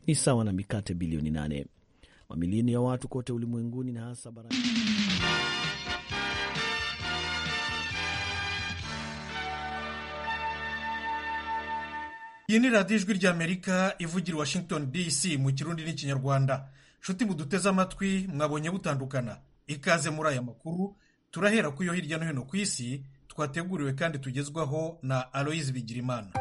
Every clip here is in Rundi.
ni sawa na mikate bilioni nane. Mamilioni ya watu kote ulimwenguni na hasa barani iyi ni radiyo ijwi ry'amerika ivugira i washington dc mu kirundi n'ikinyarwanda nshuti muduteze amatwi mwabonye butandukana ikaze muri aya makuru turahera ku yo hirya no hino ku isi twateguriwe kandi tugezwaho na aloyizi bigirimana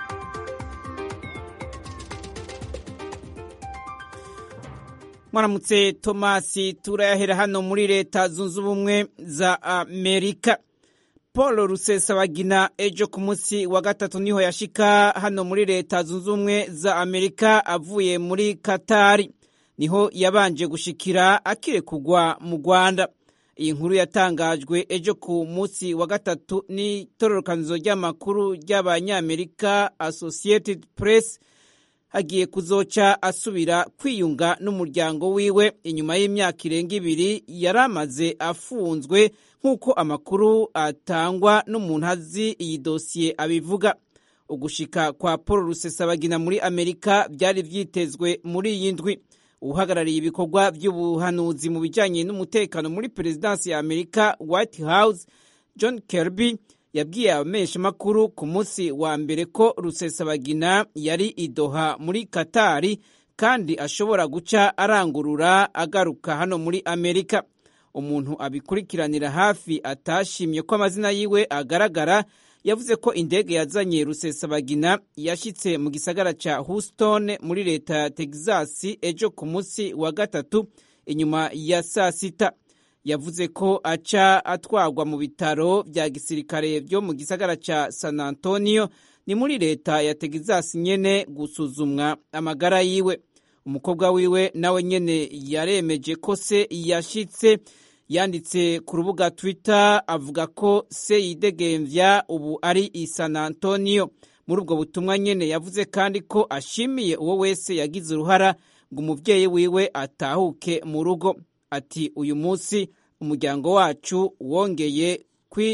mwaramutse tomasi turayahera hano muri leta zunze ubumwe za amerika paul rusesabagina ejo ku munsi wa gatatu niho yashika hano muri leta zunze ubumwe za amerika avuye muri katari niho yabanje gushikira akirekugwa mu rwanda iyi nkuru yatangajwe ejo ku munsi wa gatatu n'itororokanizo ry'amakuru ry'abanyamerika associated press agiye kuzoca asubira kwiyunga n'umuryango wiwe inyuma y'imyaka irenga ibiri yari amaze afunzwe nk'uko amakuru atangwa n'umuntu azi iyi dosiye abivuga ugushika kwa paul rusesabagina muri amerika byari byitezwe muri iyi ndwi uhagarariye ibikorwa by'ubuhanuzi mu bijyanye n'umutekano muri perezidansi ya amerika white house john kirby yabwiye abamenyeshamakuru ku munsi wa mbere ko rusesabagina yari idoha muri katari kandi ashobora guca arangurura agaruka hano muri amerika umuntu abikurikiranira hafi atashimye ko amazina yiwe agaragara yavuze ko indege yazanye rusesabagina yashyitse mu gisagara cya houston muri leta ya texas ejo ku munsi wa gatatu inyuma ya saa sita yavuze ko aca atwarwa mu bitaro bya gisirikare byo mu gisagara cya san antonio ni muri leta ya texas nyene gusuzumwa amagara yiwe umukobwa wiwe nawe nyene yaremeje ko se yashitse yanditse ku rubuga twitter avuga ko se yidegemvya ubu ari i san antonio muri ubwo butumwa nyene yavuze kandi ko ashimiye uwo wese yagize uruhara ngo umuvyeyi wiwe atahuke mu rugo ati uyu munsi umuryango wacu wongeye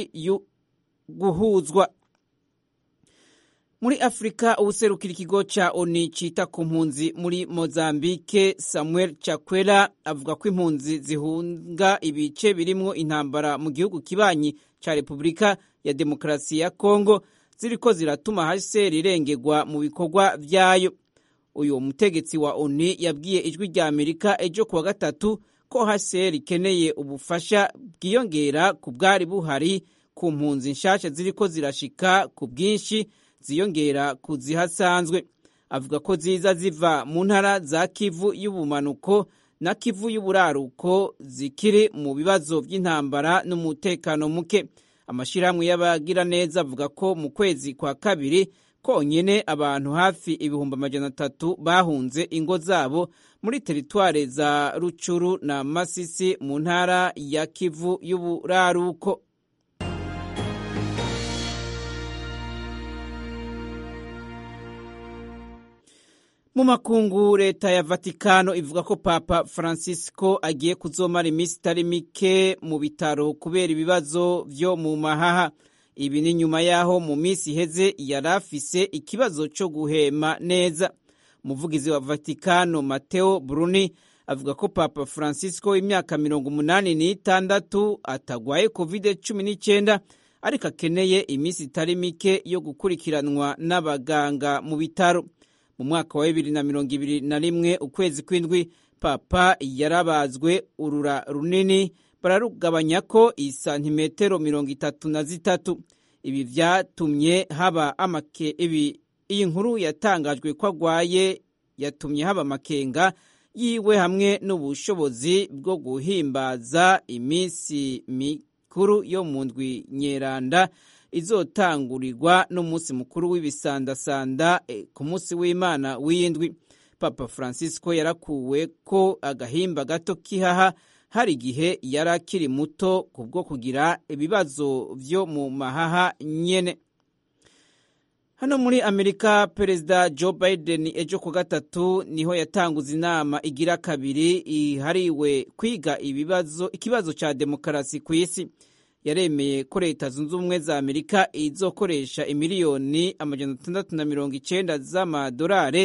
guhuzwa muri afurika ubuserukira ikigo ca oni cita ku mpunzi muri mozambike samuel chakwera avuga ko impunzi zihunga ibice birimwo intambara mu gihugu kibanyi ca repubulika ya demokarasi ya kongo ziriko ziratuma hcr irengerwa mu bikorwa vyayo uyu mutegetsi wa oni yabwiye ijwi rya amerika ejo kuwa gatatu ko hcr ikeneye ubufasha bwiyongera ku bwari buhari ku mpunzi nshasha ziriko zirashika ku bwinshi ziyongera ku zihasanzwe avuga ko ziza ziva mu ntara za kivu y'ubumanuko na kivu y'uburaruko zikiri mu bibazo by'intambara n'umutekano muke amashyirahamwe y'abagira neza avuga ko mu kwezi kwa kabiri konyine abantu hafi ibihumbi amajana atatu bahunze ingo zabo muri teritware za rucuru na masisi mu ntara ya kivu y'uburaruko mu makungu leta ya vatikano ivuga ko papa francisco agiye kuzomara iminsi itari mike mu bitaro kubera ibibazo vyo mu mahaha ibi ni nyuma y'aho mu minsi iheze yari afise ikibazo cyo guhema neza umuvugizi wa vatikano mateo bruni avuga ko papa francisco w'imyaka mirongo umunani n'itandatu atagwaye covid cumi n'icyenda ariko akeneye iminsi itari mike yo gukurikiranwa n'abaganga mu bitaro mu mwaka wa bibiri na mirongo ibiri na rimwe ukwezi kw'indwi papa yarabazwe urura runini bararugabanya ko isantimetero mirongo itatu na zitatu ibi vyatumye haba amake ibi iyi nkuru yatangajwe ko agwaye yatumye haba amakenga yiwe hamwe n'ubushobozi bwo guhimbaza iminsi mikuru yo mu ndwi nyeranda izotangurirwa n'umunsi mukuru w'ibisandasanda ku munsi w'imana w'iyindwi papa francisco yarakuwe ko agahimba gato k'ihaha hari igihe yari akiri muto kubwo kugira ibibazo vyo mu mahaha nyene hano muri amerika perezida joe biden ejo ku gatatu niho yatanguza inama igira kabiri ihariwe kwiga ibibazo ikibazo ca demokarasi ku isi yaremeye ko leta zunze ubumwe za amerika izokoresha imiliyoni amajana atandatu na mirongo icenda z'amadolare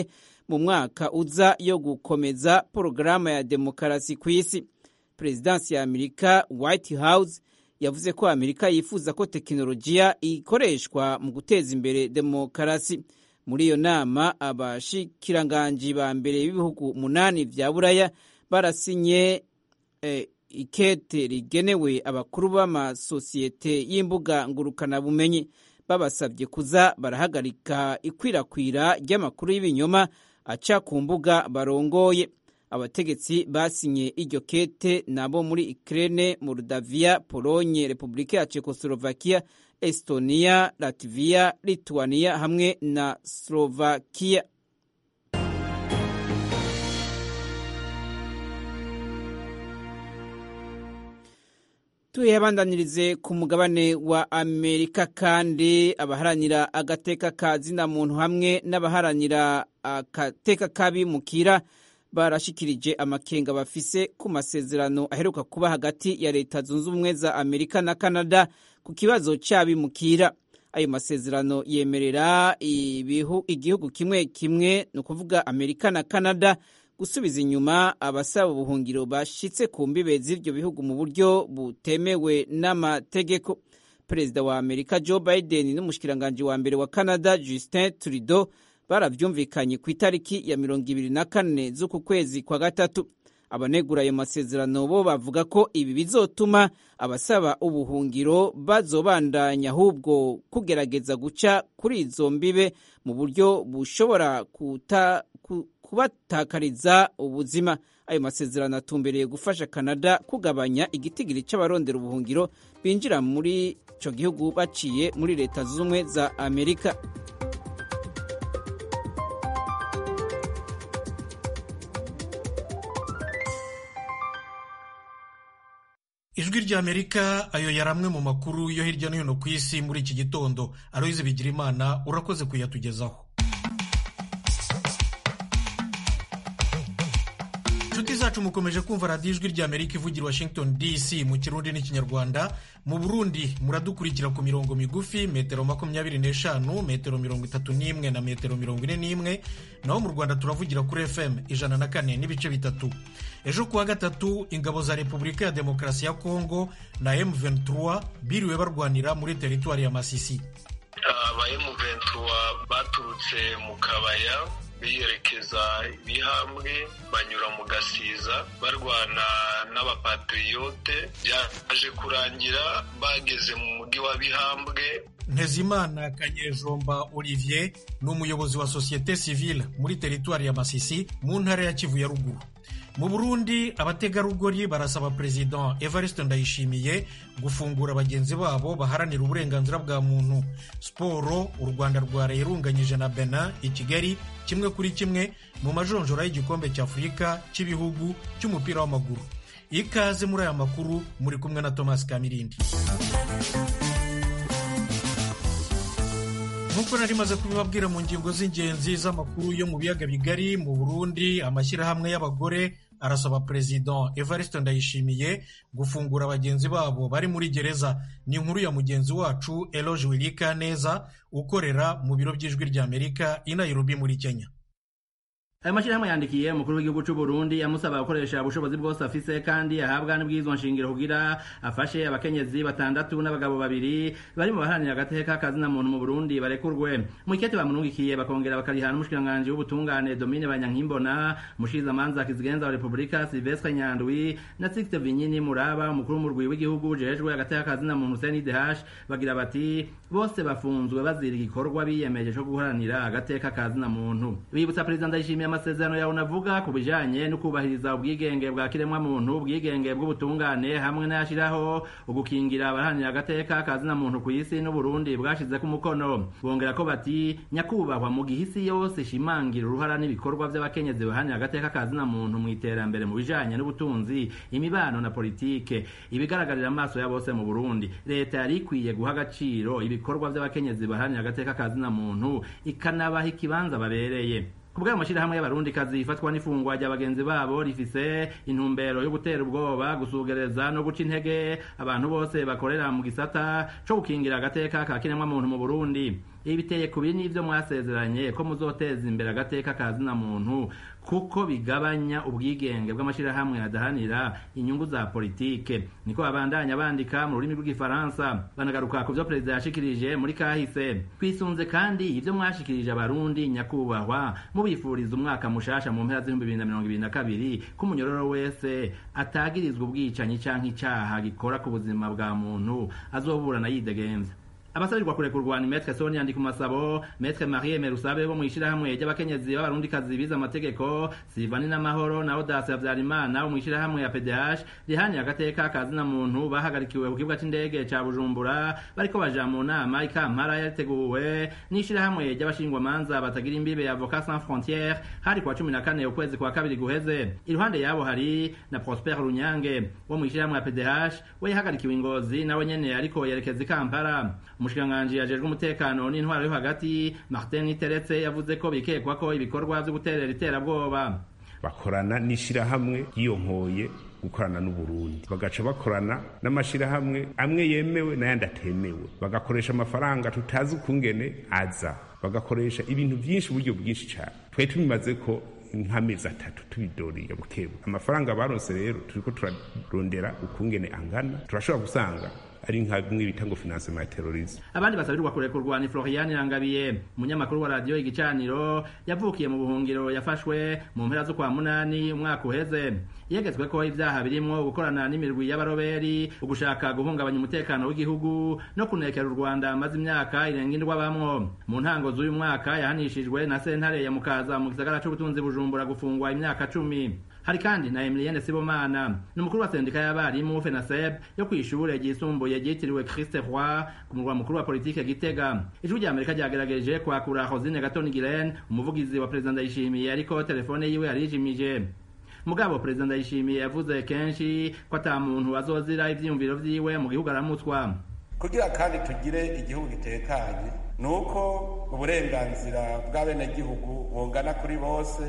mu mwaka uza yo gukomeza porogaramu ya demokarasi ku isi perezidansi ya amerika white house yavuze ko amerika yifuza ko tekinolojiya ikoreshwa mu guteza imbere demokarasi muri iyo nama abashikiranganji ba mbere b'ibihugu umunani vya buraya barasinye eh, ikete rigenewe abakuru b'amasosiyete y'imbuga ngurukanabumenyi babasabye kuza barahagarika ikwirakwira ry'amakuru y'ibinyoma aca ku mbuga barongoye abategetsi basinye iryo kete nabo muri Ukraine, Moldavia, Polonye, Repubulika ya Czechoslovakia, Estonia, Latvia, Lithuania hamwe na Slovakia. tuyabandanirize ku mugabane wa amerika kandi abaharanira agateka ka zina muntu hamwe n'abaharanira agateka k'abimukira barashikirije amakenga bafise ku masezerano aheruka kuba hagati ya leta zunze ubumwe za amerika na canada ku kibazo cy'abimukira ayo masezerano yemerera igihugu kimwe kimwe ni ukuvuga amerika na canada gusubiza inyuma abasaba ubuhungiro bashitse ku mbibe z'ibyo bihugu mu buryo butemewe n'amategeko perezida wa amerika joe biden n'umushikiranganji wa mbere wa canada justin trudeau baravyumvikanye ku itariki ya mirongo ibiri na kane z'uku kwezi kwa gatatu abanegura ayo masezerano bo bavuga ko ibi bizotuma abasaba ubuhungiro bazobandanya ahubwo kugerageza guca kuri izo mbibe mu buryo bushobora kuta, ku, kubatakariza ubuzima ayo masezerano atumbereye gufasha canada kugabanya igitigiri c'abarondera ubuhungiro binjira muri ico gihugu baciye muri leta z'ubumwe za amerika ijwi ry'amerika ayo yari amwe mu makuru yo hirya no hino ku isi muri iki gitondo aroyize bigira imana urakoze kuyatugezaho inshuti zacu mukomeje kumva radiyo ijwi ry'amerika ivugira washington dc mu kirundi n'ikinyarwanda mu burundi muradukurikira ku mirongo migufi metero makumyabiri n'eshanu metero mirongo itatu n'imwe na metero mirongo ine n'imwe naho mu rwanda turavugira kuri fm ijana na kane n'ibice bitatu ejo kuwa gatatu ingabo za repubulika ya demokarasi ya kongo na m23 biriwe barwanira muri teritwari ya masisi aba m23 baturutse mu kabaya biyerekeza ibihambwe banyura mu gasiza barwana n'abapatriyote byaje kurangira bageze mu mujyi wa bihambwe ntezimana kanyejomba olivier ni umuyobozi wa sosiyete sivile muri teritwari ya masisi mu ntara ya kivu ya ruguru mu burundi abategarugori barasaba perezida evariste ndayishimiye gufungura bagenzi babo baharanira uburenganzira bwa muntu siporo u rwanda rwarayirunganyije na bena i kigali kimwe kuri kimwe mu majonjora y'igikombe cy'afurika cy'ibihugu cy'umupira w'amaguru ikaze muri aya makuru muri kumwe na thomas kamirindi nk'uko nari maze kubibabwira mu ngingo z'ingenzi z'amakuru yo mu biyaga bigari mu burundi amashyirahamwe y'abagore arasaba perezida evariste ndayishimiye gufungura bagenzi babo bari muri gereza ni inkuru ya mugenzi wacu eloge wirika neza ukorera mu biro by'ijwi ry'amerika i nairobi muri kenya ayo mashyirahamwe yandikiye umukuru w'igihugu cy'u Burundi amusaba gukoresha ubushobozi bwose afise kandi ahabwa n'ubwirizwa nshingiro kugira afashe abakenyezi batandatu n'abagabo babiri bari mu baharanira agateka kazina muntu mu Burundi barekurwe mu ikete bamurungikiye bakongera bakarihana n'umushikiranganji w'ubutungane Domine Banyankimbona mushiza manza kizigenza wa Republika Silvestre Nyandwi na Sixte Vinyini Muraba umukuru w'umurwi w'igihugu jejwe agateka kazina muntu CNDH bagira bati bose bafunzwe bazira igikorwa biyemeje cyo guharanira agateka kazina muntu bibutsa perezida ndayishimiye amasezerano yawe navuga ku bijanye no kubahiriza ubwigenge bwa kiremwa muntu ubwigenge bw'ubutungane hamwe n'ayashiraho ugukingira abaharanira agateka kazina muntu ku isi n'uburundi bwashize ku mukono bongera ko bati nyakubahwa mu gihe isi yose ishimangira uruhara n'ibikorwa by'abakenyezi baharanira agateka kazina muntu mu iterambere mu bijanye n'ubutunzi imibano na politike ibigaragarira amaso ya bose mu burundi leta yari ikwiye guha agaciro ibikorwa by'abakenyezi baharanira agateka kazina muntu ikanabaha ikibanza babereye ku bw'ayo mashyirahamwe y'abarundikazi ifatwa n'ifungwa rya bagenzi babo rifise intumbero yo gutera ubwoba gusugereza no guca intege abantu bose bakorera mu gisata co gukingira agateka ka kiremwamuntu mu burundi ibi biteye ku biri n'ivyo mwasezeranye ko muzoteza imbere agateka ka zina muntu kuko bigabanya ubwigenge bw'amashirahamwe adahanira inyungu za politike niko babandanya bandika mu rurimi rw'igifaransa banagaruka ku vyo perezida yashikirije muri kahise twisunze kandi ivyo mwashikirije abarundi nyakubahwa mubifuriza umwaka mushasha mu mpera z'ibihumbi bibiri na mirongo ibiri na kabiri ko umunyororo wese atagirizwa ubwicanyi canke icaha gikora ku buzima bwa muntu azoburana yidegemvya abasabirwa kurekurwa ni metre sonia ndikumasabo metre marie merusabe bo mw'ishirahamwe ry'abakenyezi b'abarundikazi bize amategeko sivani n'amahoro na odasi havyarimana bo mw'ishirahamwe ya pdh rihaniye agateka kazina muntu bahagarikiwe ku kibuga c'indege ca bujumbura bariko baja mu nama ikampara yariteguwe n'ishirahamwe ry'abashingwamanza batagira imbibe avocat sans frontiere hari kwa cumi na kane ukwezi kwa kabiri guheze iruhande yabo hari na prosper runyange wo mw'ishirahamwe ya pdh we yahagarikiwe ingozi nawe nyene ariko yerekeza ikampara umushikiranganji ajejwe umutekano n'intwaro yo hagati martin niteretse yavuze ko bikekwa ko ibikorwa vyo guterera iterabwoba bakorana n'ishirahamwe ryiyonkoye gukorana n'uburundi bagaca bakorana n'amashirahamwe amwe yemewe n'ayandi atemewe bagakoresha amafaranga tutazi ukungene aza bagakoresha ibintu vyinshi uburyo bwinshi cane twari tubimaze ko nk'amezi atatu tubidoriye bukebu amafaranga baronse rero turiko turarondera ukungene angana turashobora gusanga ari nka bimwe bita ngo financement ya terrorisme abandi basabirirwa kurekurwa ni Florian Rangabiye umunyamakuru wa radio igicaniro yavukiye mu buhungiro yafashwe mu mpera zo kwa munani umwaka uheze yegetswe ko ivyaha birimwo gukorana n'imirwi y'abaroberi ugushaka guhungabanya umutekano w'igihugu no kunekera u Rwanda amaze imyaka irenga indwa bamwo mu ntango z'uyu mwaka yahanishijwe na sentare ya mukaza mu gisagara c'ubutunzi bujumbura gufungwa imyaka cumi hari kandi na Emilienne Sibomana ni umukuru wa sendika y'abarimu FENASEB yo kw'ishure ryisumbuye ryitiriwe Christ Roi ku murwa mukuru wa politike Gitega ijwi rya Amerika ryagerageje kwakura Rosine Gatoni Giren umuvugizi wa President Ndayishimiye ariko telefone yiwe yarijimije mugabo President Ndayishimiye yavuze kenshi ko ata muntu azozira ivyiyumviro vyiwe mu gihugu aramutswa kugira kandi tugire igihugu gitekanye ni uko uburenganzira bw'abenegihugu bungana kuri bose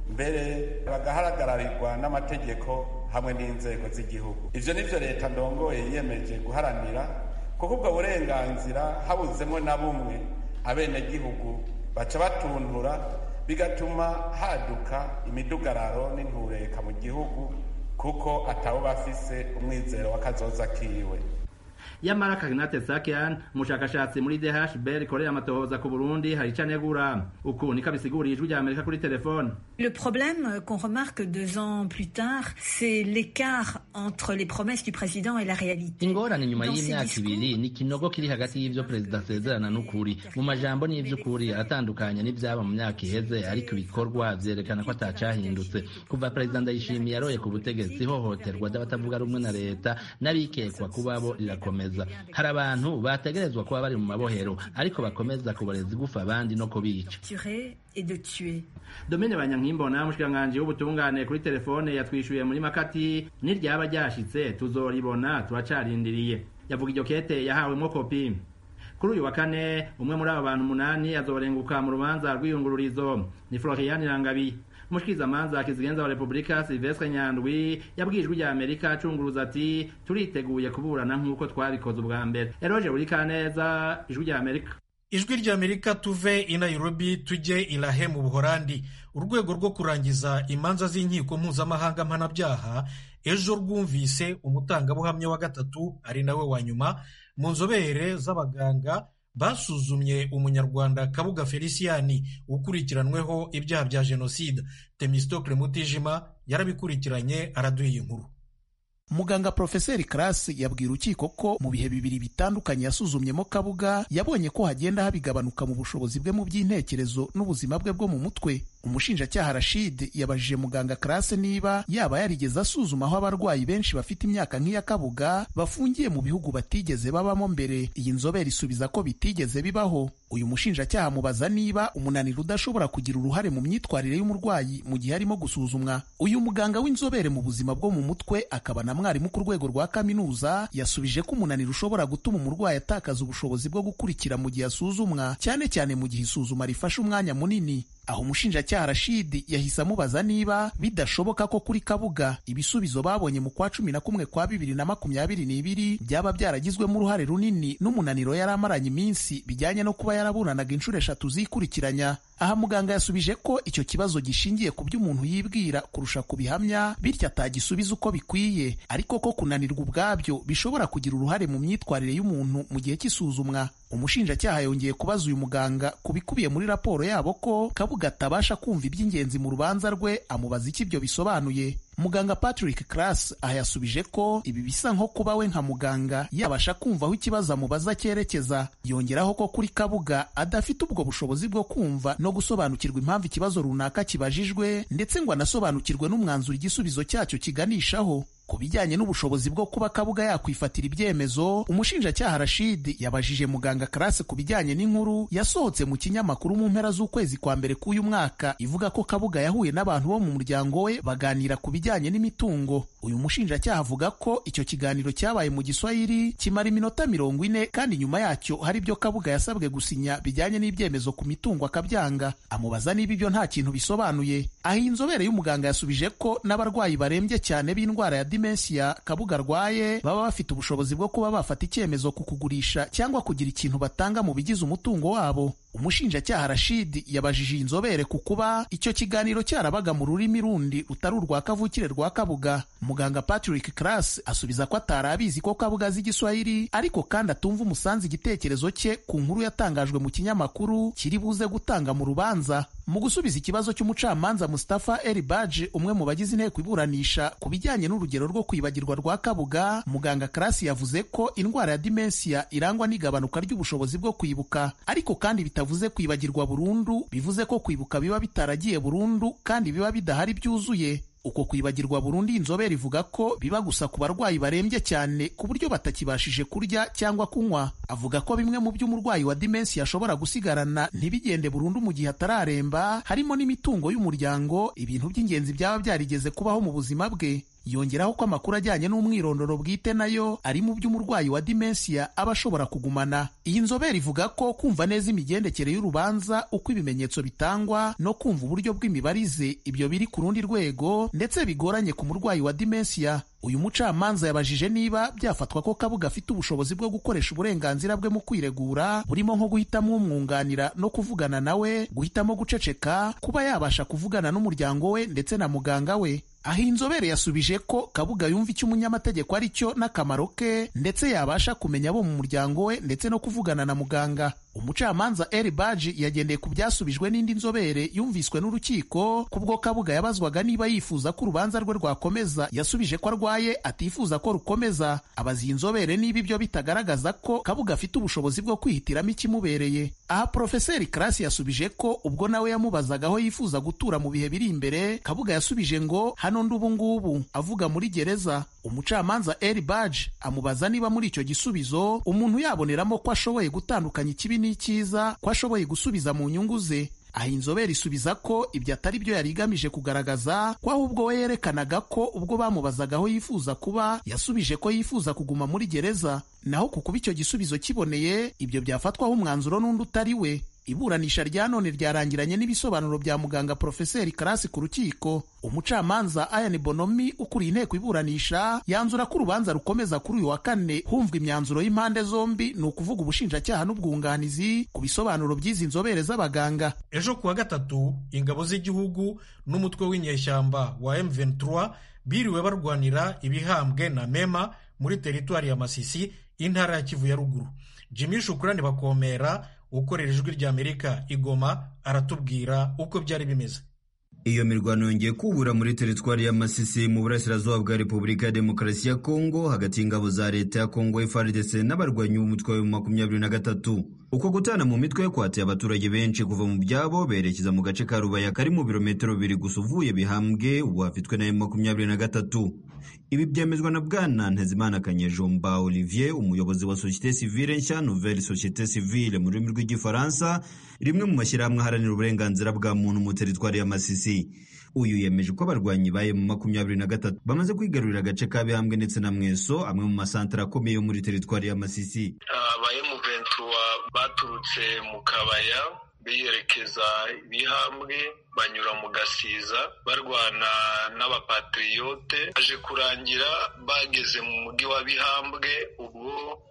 mbere bagaharagararirwa n'amategeko hamwe n'inzego z'igihugu ivyo nivyo leta ndongoye yiyemeje guharanira kuko ubwo burenganzira habuzemo na bumwe abenegihugu baca batuntura bigatuma haduka imidugararo n'intureka mu gihugu kuko atabo bafise umwizero w'akazoza kiwe yamara Karinate Sakian umushakashatsi muri DHB rikorera amatohoza ku Burundi hari icanegura uku niko abisiguriye ijwi rya Amerika kuri telefone Le problème qu'on remarque deux ans plus tard, c'est l'écart entre les promesses du président et la réalité. ingorane nyuma y'imyaka ibiri ni ikinogo kiri hagati y'ivyo perezida asezerana n'ukuri mu majambo n'ivy'ukuri aratandukanye n'ivyaba mu myaka iheze ariko ibikorwa vyerekana ko atacahindutse kuva perezida ndayishimiye aroye ku butegetsi ihohoterwa ry'abatavuga rumwe na leta n'abikekwa kuba bo rirakomeza hari abantu bategerezwa kuba bari mu mabohero ariko bakomeza kuboreza igufa abandi no kubica Tuer et de tuer. Domine Banyankimbona umushikiranganji w'ubutungane kuri telefone yatwishuye muri makati niryaba ryashitse tuzoribona turacarindiriye yavuga iryo kete yahawemwo kopi kuri uyu wa kane umwe muri abo bantu umunani azorenguka mu rubanza rw'iyungururizo ni Florian Rangabi umushikirizamanza kizigenza wa Republika Silvestre Nyandwi yabwiye ijwi rya Amerika acunguruza ati turiteguye kuburana nk'uko twabikoze ubwa mbere Eroge Burikaneza ijwi rya Amerika ijwi ry'amerika tuve i nairobi tujye i lahe mu buhorandi urwego rwo kurangiza imanza z'inkiko mpuzamahanga mpanabyaha ejo rwumvise umutangabuhamya wa gatatu ari nawe wa nyuma mu nzobere z'abaganga basuzumye umunyarwanda kabuga feliciyani ukurikiranweho ibyaha bya jenoside temistokle mutijima yarabikurikiranye araduha iyi nkuru muganga porofeseri karasi yabwira urukiko ko mu bihe bibiri bitandukanye yasuzumyemo kabuga yabonye ko hagenda habigabanuka mu bushobozi bwe mu by'intekerezo n'ubuzima bwe bwo mu mutwe umushinjacyaha rashid yabajije muganga karase niba yaba yarigeze asuzuma aho abarwayi benshi bafite imyaka nk'iya kabuga bafungiye mu bihugu batigeze babamo mbere iyi nzobere isubiza ko bitigeze bibaho uyu mushinjacyaha amubaza niba umunaniro udashobora kugira uruhare mu myitwarire y'umurwayi mu gihe arimo gusuzumwa uyu muganga w'inzobere mu buzima bwo mu mutwe akaba na mwarimu ku rwego rwa kaminuza yasubije ko umunaniro ushobora gutuma umurwayi atakaza ubushobozi bwo gukurikira mu gihe asuzumwa cyane cyane mu gihe isuzuma rifashe umwanya munini aho umushinjacyaha rashidi yahise amubaza niba bidashoboka ko kuri kabuga ibisubizo babonye mu kwa cumi na kumwe kwa bibiri na makumyabiri n'ibiri byaba byaragizwemo uruhare runini n'umunaniro yari amaranye iminsi bijyanye no kuba yaraburanaga inshuro eshatu zikurikiranya aha muganga yasubije ko icyo kibazo gishingiye ku byo umuntu yibwira kurusha ku bihamya bityo atagisubiza uko bikwiye ariko ko kunanirwa ubwabyo bishobora kugira uruhare mu myitwarire y'umuntu mu gihe cy'isuzumwa umushinjacyaha yongeye kubaza uyu muganga ku bikubiye muri raporo yabo ko kabuga atabasha kumva iby'ingenzi mu rubanza rwe amubaza icyo ibyo bisobanuye muganga patrick class aha yasubije ko ibi bisa nko kuba we nka muganga yabasha kumva aho ikibazo amubaza cyerekeza yongeraho ko kuri kabuga adafite ubwo bushobozi bwo kumva no gusobanukirwa impamvu ikibazo runaka kibajijwe ndetse ngo anasobanukirwe n'umwanzuro igisubizo cyacyo kiganishaho ku bijyanye n'ubushobozi bwo kuba kabuga yakwifatira ibyemezo umushinjacyaha rashid yabajije muganga karase ku bijyanye n'inkuru yasohotse mu kinyamakuru mu mpera z'ukwezi kwa mbere k'uyu mwaka ivuga ko kabuga yahuye n'abantu bo mu muryango we baganira ku bijyanye n'imitungo uyu mushinjacyaha avuga ko icyo kiganiro cyabaye mu giswahili kimara iminota mirongo ine kandi nyuma yacyo hari ibyo kabuga yasabwe gusinya bijyanye n'ibyemezo ku mitungo akabyanga amubaza niba ibyo nta kintu bisobanuye aho inzobere y'umuganga yasubije ko n'abarwayi barembye cyane b'indwara ya dimensiya kabuga arwaye baba bafite ubushobozi bwo kuba bafata icyemezo ku kugurisha cyangwa kugira ikintu batanga mu bigize umutungo wabo umushinjacyaha rashidi yabajije iyi nzobere ku kuba icyo kiganiro cyarabaga mu rurimi rundi rutari urwa kavukire rwa kabuga muganga patrick class asubiza ko atari abizi ko kabuga azi igiswahili ariko kandi atumva umusanzu igitekerezo cye ku nkuru yatangajwe mu kinyamakuru kiri buze gutanga mu rubanza mu gusubiza ikibazo cy'umucamanza Mustafa El Baji umwe mu bagize inteko iburanisha ku bijyanye n'urugero rwo kwibagirwa rwa kabuga muganga Karasi yavuze ko indwara ya dimensiya irangwa n'igabanuka ry'ubushobozi bwo kwibuka ariko kandi bitavuze kwibagirwa burundu bivuze ko kwibuka biba bitaragiye burundu kandi biba bidahari byuzuye uko kwibagirwa burundu inzobere ivuga ko biba gusa ku barwayi barembye cyane ku buryo batakibashije kurya cyangwa kunywa avuga ko bimwe mu by'umurwayi wa dimensi ashobora gusigarana ntibigende burundu mu gihe atararemba harimo n'imitungo y'umuryango ibintu by'ingenzi byaba byarigeze kubaho mu buzima bwe yongeraho ko amakuru ajyanye n'umwirondoro bwite nayo ari mu by'umurwayi wa dimensiya aba ashobora kugumana iyi nzobere ivuga ko kumva neza imigendekere y'urubanza uko ibimenyetso bitangwa no kumva uburyo bw'imibarize ibyo biri ku rundi rwego ndetse bigoranye ku murwayi wa dimensiya uyu mucamanza yabajije niba byafatwa ko kabuga afite ubushobozi bwo gukoresha uburenganzira bwe mu kwiregura burimo nko guhitamo umwunganira no kuvugana nawe guhitamo guceceka kuba yabasha kuvugana n'umuryango we ndetse na muganga we aho inzobere yasubije ko kabuga yumva icyo umunyamategeko ari cyo n'akamaro ke ndetse yabasha kumenya abo mu muryango we ndetse no kuvugana na muganga umucamanza eri baji yagendeye ku byasubijwe n'indi nzobere yumviswe n'urukiko kubwo kabuga yabazwaga niba yifuza ko urubanza rwe rwakomeza yasubije ko arwaye atifuza ko rukomeza abaza iyi nzobere niba ibyo bitagaragaza ko kabuga afite ubushobozi bwo kwihitiramo ikimubereye aha porofeseri karasi yasubije ko ubwo nawe yamubazaga aho yifuza gutura mu bihe biri imbere kabuga yasubije ngo hano ndi ubu ngubu avuga muri gereza umucamanza eri baji amubaza niba muri icyo gisubizo umuntu yaboneramo ko ashoboye gutandukanya ikibi n'icyiza ko ashoboye gusubiza mu nyungu ze aha inzobere isubiza ko ibyo atari byo yari igamije kugaragaza ko ahubwo we yerekanaga ko ubwo bamubazaga aho yifuza kuba yasubije ko yifuza kuguma muri gereza naho ku kuba icyo gisubizo kiboneye ibyo byafatwaho umwanzuro n'undi utari we iburanisha rya none ryarangiranye n'ibisobanuro bya muganga porofeseri karasi ku rukiko umucamanza ayani bonomi ukuriye inteko iburanisha yanzura ko urubanza rukomeza kuri uyu wa kane humvwa imyanzuro y'impande zombi ni ukuvuga ubushinjacyaha n'ubwunganizi ku bisobanuro by'izi nzobere z'abaganga ejo kuwa gatatu ingabo z'igihugu n'umutwe w'inyeshyamba wa M23 biriwe barwanira ibihambwe na mema muri teritwari ya masisi intara ya kivu ya ruguru jimmy shukurani bakomera ukorera ijwi rya amerika igoma aratubwira uko byari bimeze iyo mirwano yongeye kubura muri teritwari ya masisi mu burasirazuba bwa repubulika ya demokarasi ya kongo hagati y'ingabo za leta ya kongo FARDC n'abarwanyi b'umutwe wa makumyabiri na gatatu uko gutana mu mitwe kwateye abaturage benshi kuva mu byabo berekeza mu gace ka rubaya kari mu birometero bibiri gusa uvuye bihambwe ubu hafitwe na makumyabiri na gatatu ibi byemezwa na bwana ntezimana kanyejomba olivier umuyobozi wa societe civile nshya nouvelle societe civile mu rurimi rw'igifaransa rimwe mu mashyirahamwe aharanira uburenganzira bwa muntu mu teritwari ya masisi uyu yemeje ko abarwanyi baye mu makumyabiri na gatatu bamaze kwigarurira agace ka bihambwe ndetse na mweso amwe mu masantara akomeye yo muri teritwari ya masisi abaye mu ventura baturutse mu kabaya biyerekeza bihambwe banyura mu gasiza barwana n'abapatriyote baje kurangira bageze mu mujyi wa bihambwe ubwo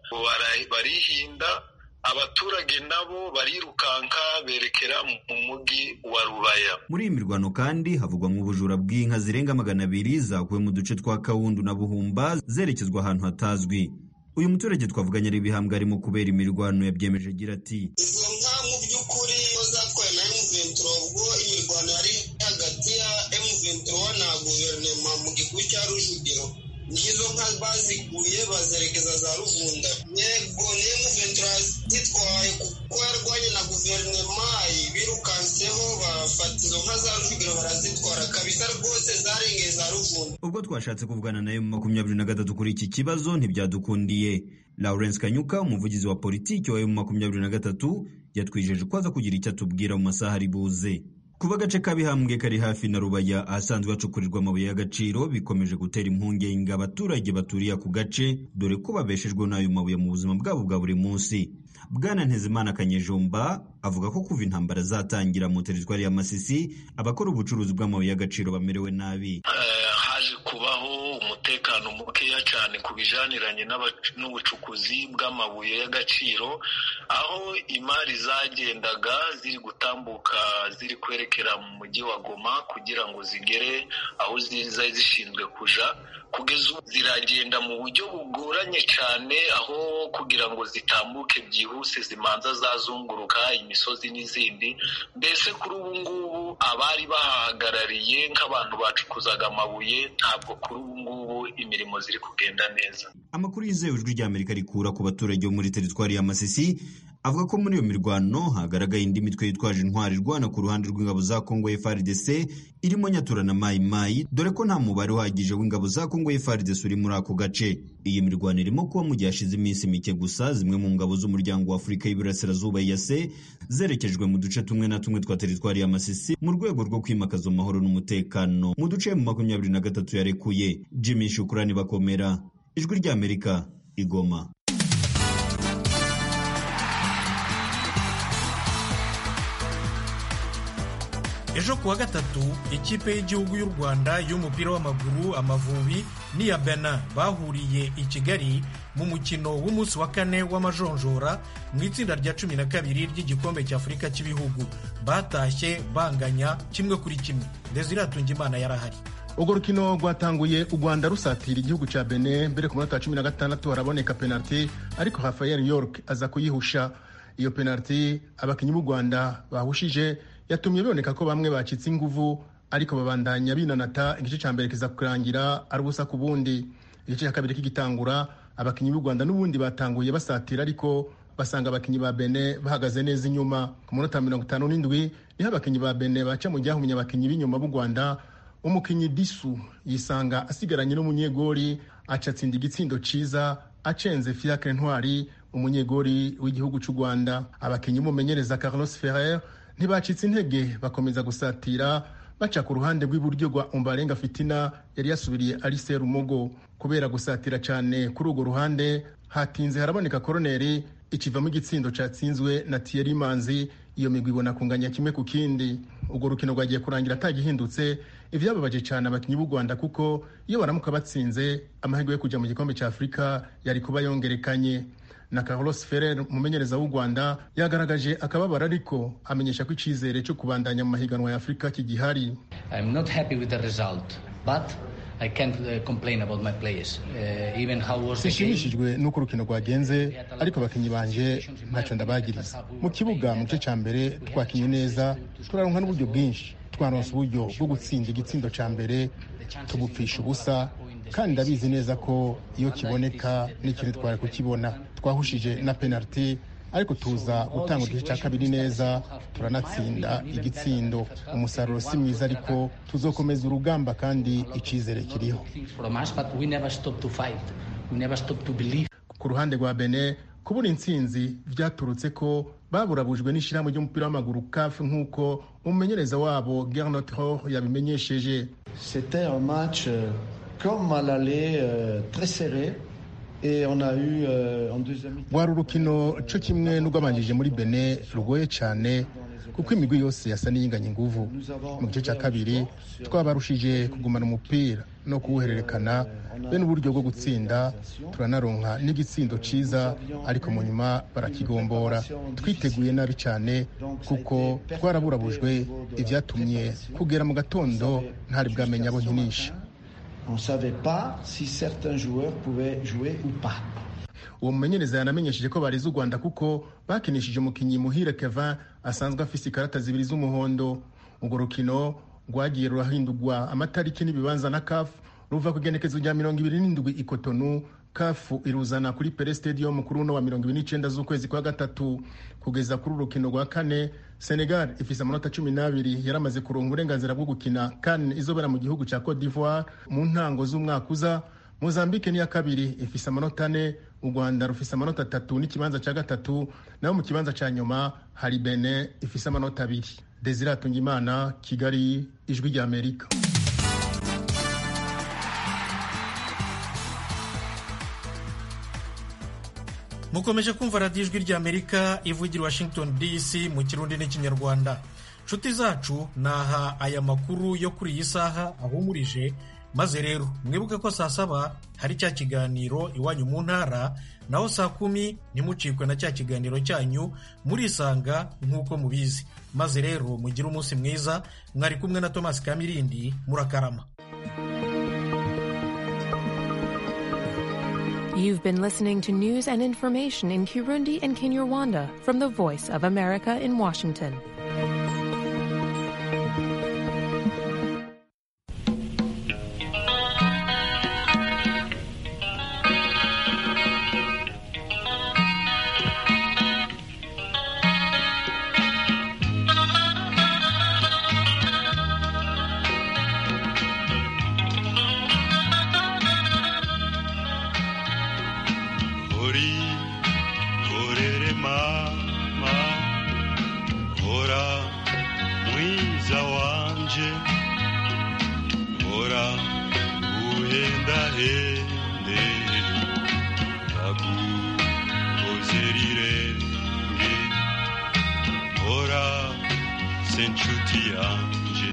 barihinda abaturage nabo barirukanka berekera mu mujyi wa rubaya muri iyi mirwano kandi havugwa mu bujura bw'inka zirenga magana abiri zakuwe mu duce twa kawundu na buhumba zerekezwa ahantu hatazwi uyu muturage twavuganye ari ibihambwe arimo kubera imirwano yabyemeje agira ati izo nka mu by'ukuri zatwaye na emuventuro ubwo imirwano yari hagati ya emuventuro na guverinoma mu gihugu cya rujugiro nizo nka bazikuye bazerekeza za ruvunda yego ni emuventuro zitwaye kuko yarwanye na guverinoma birukanseho bafata izo nka za rujugiro barazitwara kabisa rwose zarengeye za ruvunda ubwo twashatse kuvugana nayo mu makumyabiri na gatatu kuri iki kibazo ntibyadukundiye lawrence kanyuka umuvugizi wa politiki wa emu makumyabiri na gatatu yatwijeje ko aza kugira icyo atubwira mu masaha ari buze kuba agace kabihambwe kari hafi na rubaya ahasanzwe hacukurirwa amabuye y'agaciro bikomeje gutera impungenge abaturage baturiye ako gace dore ko babeshejwe n'ayo mabuye mu buzima bwabo bwa buri munsi bwana ntezimana kanyejomba avuga ko kuva intambara zatangira mu teritwari ya masisi abakora ubucuruzi bw'amabuye y'agaciro bamerewe nabi haje kubaho umutekano mukeya cyane ku bijaniranye n'ubucukuzi bw'amabuye y'agaciro aho imari zagendaga ziri gutambuka ziri kwerekera mu mujyi wa goma kugira ngo zigere aho zari zishinzwe kuja kugeza ubu ziragenda mu buryo bugoranye cyane aho kugira ngo zitambuke byihuse zimanza zazunguruka imisozi n'izindi mbese kuri ubu ngubu abari bahahagarariye nk'abantu bacukuzaga amabuye ntabwo kuri ubu ngubu imirimo ziri kugenda neza amakuru yizewe ijwi ry'amerika rikura ku baturage bo muri teritwari ya masisi avuga ko muri iyo mirwano hagaragaye indi mitwe yitwaje intwari irwana ku ruhande rw'ingabo za kongo FARDC irimo nyatura na mayi mayi dore ko nta mubare uhagije w'ingabo za kongo FARDC uri muri ako gace iyi mirwano irimo kuba mu gihe hashize iminsi mike gusa zimwe mu ngabo z'umuryango wa afurika y'iburasirazuba yase zerekejwe mu duce tumwe na tumwe twa teritwari ya masisi mu rwego rwo kwimakaza amahoro n'umutekano mu duce mu makumyabiri na gatatu yarekuye jimmy shukurani bakomera ijwi ry'amerika igoma ejo kuwa gatatu ikipe y'igihugu y'u rwanda y'umupira w'amaguru amavubi n'iya benin bahuriye i kigali mu mukino w'umunsi wa kane w'amajonjora mu itsinda rya cumi na kabiri ry'igikombe cy'afurika cy'ibihugu batashye banganya kimwe kuri kimwe desire imana yarahari urwo rukino rwatanguye u rwanda rusatira igihugu cya bene mbere ku munota wa cumi na gatandatu haraboneka penaliti ariko rafael york aza kuyihusha iyo penaliti abakinnyi b'u rwanda bahushije yatumye biboneka ko bamwe bacitse inguvu ariko babandanya binanata igice cya mbere kiza kurangira ari ubusa ku bundi igice cya kabiri kigitangura abakinnyi b'u rwanda n'ubundi batanguye basatira ariko basanga abakinnyi ba bene bahagaze neza inyuma ku munota mirongo itanu n'indwi niho abakinnyi ba bene baca mu ryahumye abakinnyi b'inyuma b'u rwanda umukinnyi disu yisanga asigaranye n'umunyegori aca atsinda igitsindo ciza acenze fiacre ntwari umunyegori w'igihugu cy'u rwanda abakinnyi b'umumenyereza carlos ferrer ntibacitse intege bakomeza gusatira baca ku ruhande rw'iburyo rwa umbarenga fitina yari yasubiriye arise rumogo kubera gusatira cyane kuri urwo ruhande hatinze haraboneka koroneri ikivamo igitsindo cyatsinzwe na Thierry Manzi iyo migwi ibona kunganya kimwe ku kindi urwo rukino rwagiye kurangira atagihindutse ivyababaje cyane abakinnyi b'u Rwanda kuko iyo baramuka batsinze amahirwe yo kujya mu gikombe cya Afurika yari kuba yongerekanye na Carlos Ferrer umumenyereza w'u Rwanda yagaragaje akababaro ariko amenyesha ko icyizere cyo kubandanya mu mahiganwa ya Afurika kigihari I'm not happy with the result but I can't uh, complain about my players. Uh, even how was the game. sinshimishijwe n'uko urukino rwagenze ariko abakinnyi banje ntacyo ndabagiriza mu kibuga mu gice cya mbere twakinye neza turaronka n'uburyo bwinshi twaronse uburyo bwo gutsinda igitsindo cya mbere tubupfisha ubusa kandi ndabizi neza ko iyo kiboneka n'ikintu twari kukibona twahushije na penaliti ariko tuza gutanga igice cya kabiri neza turanatsinda igitsindo umusaruro si mwiza ariko tuzokomeza urugamba kandi icyizere kiriho From us, but we never stop to fight. We never stop to believe. ku ruhande rwa bene kubura intsinzi byaturutse ko baburabujwe n'ishyirahamwe ry'umupira w'amaguru CAF nk'uko umumenyereza wabo Gernot Rohr yabimenyesheje C'était un match euh, comme à l'aller euh, très serré et on a eu euh, en deuxième mi rwari urukino cyo kimwe n'urwabanjije muri bene rugoye cyane kuko imigwi yose yasa n'iyinganya inguvu mu gice cya kabiri twabarushije kugumana umupira no kuwuhererekana be n'uburyo bwo gutsinda turanaronka n'igitsindo ciza ariko mu nyuma barakigombora twiteguye nabi cyane kuko twaraburabujwe ibyatumye kugera mu gatondo ntari bwamenya abo nkinisha On ne savait pas si certains joueurs pouvaient jouer ou pas. uwo mumenyereza yanamenyesheje ko barize u rwanda kuko bakinishije umukinnyi muhire kevin asanzwe afise ikarata zibiri z'umuhondo urwo rukino rwagiye rurahindurwa amatariki n'ibibanza na kafu ruva ku igenekezo rya mirongo ibiri n'indwi ikotonu kafu iruzana kuri pere stadium kuri uno wa mirongo ibiri n'icenda z'ukwezi kwa gatatu kugeza kuri urukino rwa kane senegal ifise amanota cumi n'abiri yaramaze kuronka uburenganzira bwo gukina kane izobera mu gihugu ca cote d'ivoire mu ntango z'umwaka uza mozambique niya kabiri ifise amanota ane u rwanda rufise amanota atatu n'ikibanza cya gatatu naho mu kibanza cya nyuma hari bene ifise amanota abiri desire atungimana kigali ijwi rya amerika mukomeje kumva radiyo ijwi rya amerika ivugira washington dc mu kirundi n'ikinyarwanda nshuti zacu naha aya makuru yo kuri iyi saha ahumurije maze rero mwibuke ko saa saba hari cya kiganiro iwanyu mu ntara naho saa kumi ntimucikwe na cya kiganiro cyanyu murisanga nk'uko mubizi maze rero mugire umunsi mwiza mwari kumwe na tomasi kamirindi murakarama You've been listening to news and information in Kirundi and Kinyarwanda from the Voice of America in Washington. Ori korere mama Ora mwiza wanje Ora uhenda hende Tagukozerirenge Ora senchuti yanje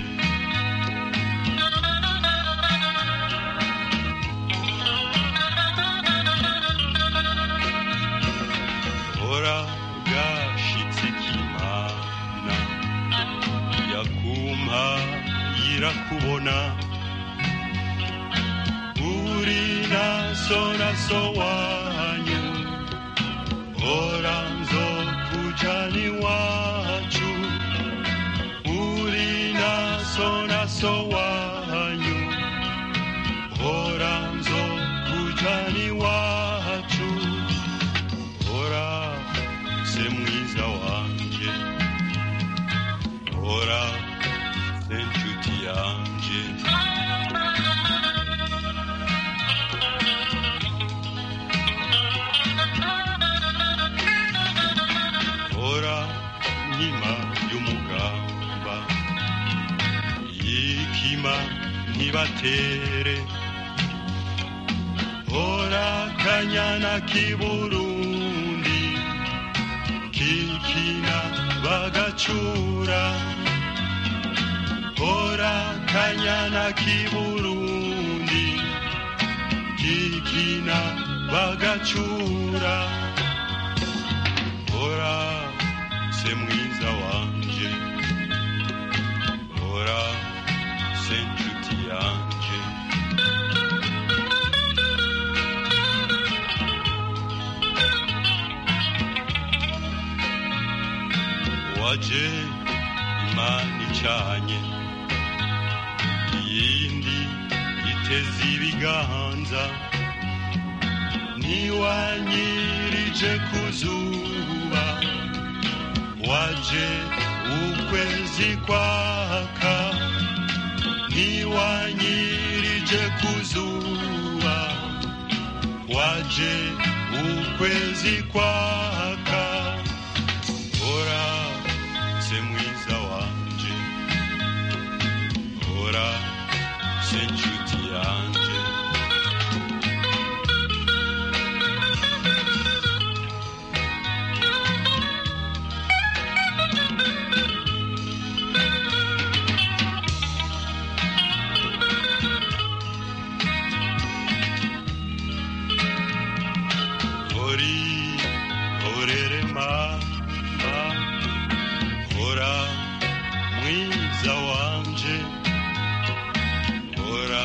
Ora gashitse kimana yakumpa yirakubona uri naso naso wanyu ora nzokujani wacu uri naso naso wanyu ora nzokujani wacu ora se mwiza wanje ora se nshuti yanje ora nkima y'umugamba yikima ntibatere ora kanyana k'iburundi kikina bagacura ora kanyana k'iburundi kikina bagacura ora se mwiza wanje ora se nshuti yanje waje imana icanye iyindi iteze ibiganza niwanyirije ku zuba waje ukwezi kwaka niwanyirije ku zuba waje ukwezi kwaka ora se mwiza wanje ora se nshuti yanje